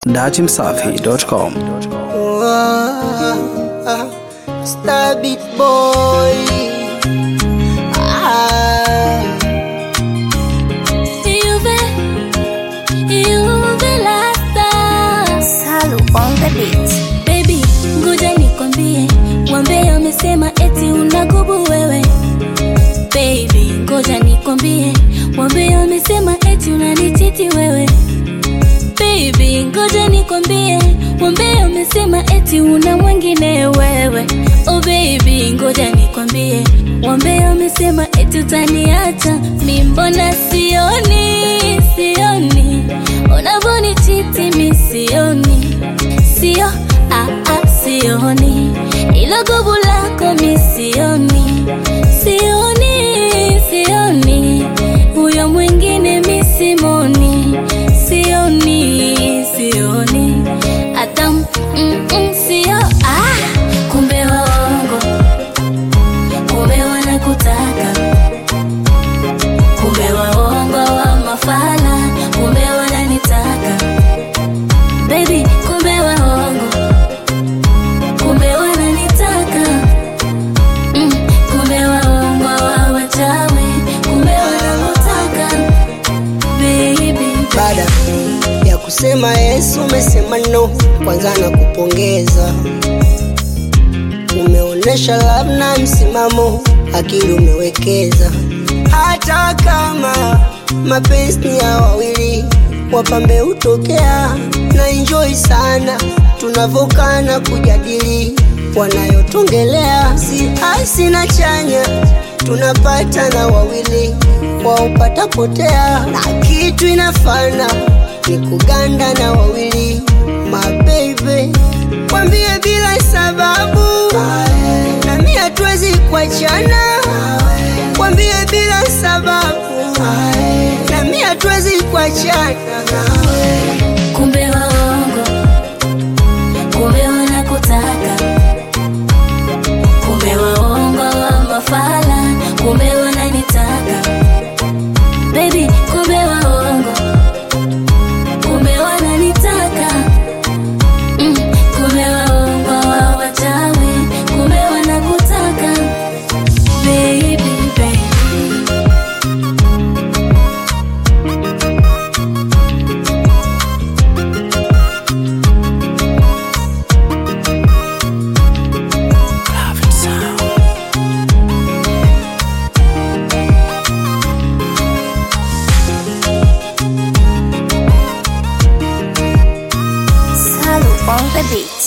datimsafi.com. Star Beat Boy. Ah, Juve, Juve Lasta. Salu on the beat. Baby, ngoja nikwambie, wambea wamesema eti unagubu wewe. Baby, ngoja nikwambie, wambea wamesema eti unanichiti wewe. Baby, ngoja nikwambie, wambea wamesema eti una mwingine wewe. Oh baby, ngoja nikwambie, wambea wamesema eti utaniacha. Mi mbona sioni, sioni unavyonichiti, mi sioni, sio ah, ah, sioni ilo gubu lako mi sioni, sioni, sioni huyo mwingine mi simoni, sioni, sioni hata mm, mm, sio ah, kumbe waongo, kumbe wanakutaka, kumbe waongo wa mafala, kumbe wananitaka baby, kumbe waongo, kumbe wananitaka mm, kumbe waongo wa wachawi, kumbe wanamutaka baby, baada ya kusema Yesu umesema no, kwanza na kupongeza. Umeonesha love na msimamo, akili umewekeza. Hata kama mapenzi ni ya wawili, wapambe hutokea na enjoy sana tunavokana kujadili wanayotongelea, si hasi na chanya tunapata na wawili waupata potea, na kitu inafana ni kuganda na wawili mabebe, kwambie bila sababu, na mi hatuwezi kuachana, kwambie bila sababu, na mi hatuwezi kuachana. kumbe waongo, kumbe wanakutaka, kumbe waongo wa mafala, kumbe wananitaka baby, kumbe waongo, kumbe wananitaka mm, kumbe waongo wa wachawi, kumbe wanakutaka baby, baby. Salu on the beat.